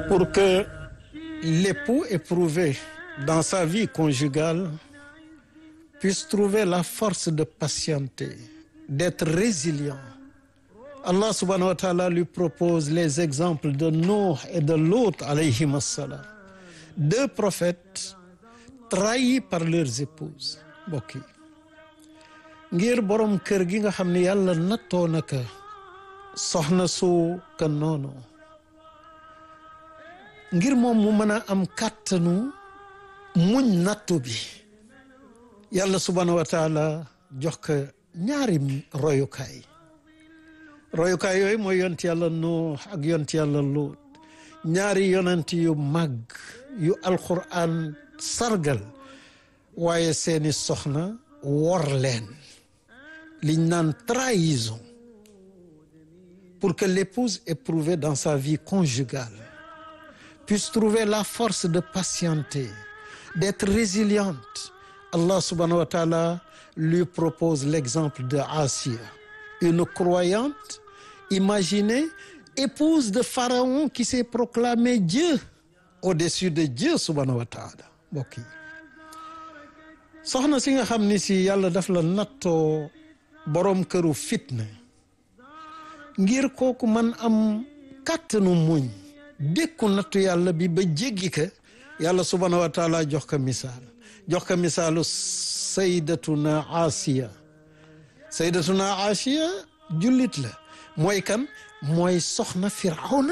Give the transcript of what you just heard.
pour que l'époux éprouvé dans sa vie conjugale puisse trouver la force de patienter, d'être résilient. Allah subhanahu wa ta'ala lui propose les exemples de Nuh et de Lot alayhim assalam deux prophètes trahis par leurs épouses mbokk yi ngir borom kër gi nga xam ne yàlla nattoo na ka soxna su ka noonu ngir moom mu mën a am kàttanu muñ nattu bi yàlla subhanahu wa taala jox ko ñaari royukaay royukaay yooyu mooy yont yàlla Nuux ak yont yàlla Luut ñaari yonent yu màgg yu alquran sargal waaye seeni soxna wor leen liñ naan trahison pour que l'épouse éprouvée dans sa vie conjugale puisse trouver la force de patienter d'être résiliente Allah subhanahu wa ta'ala lui propose l'exemple de Asiya une croyante imaginez épouse de Pharaon qui s'est proclamé Dieu au-dessus de Dieu subhanahu wa ta'ala mbokk yi soxna si nga xam ni si yàlla daf la nattoo boroom këru fitna ngir kooku man am kàttanu muñ dékku nattu yàlla bi ba jéggi ka yàlla subhanahu wa taala jox ko misaal jox ko misaalu saydatuna Asiya saydatuna Asiya jullit la mooy kan mooy soxna Firawna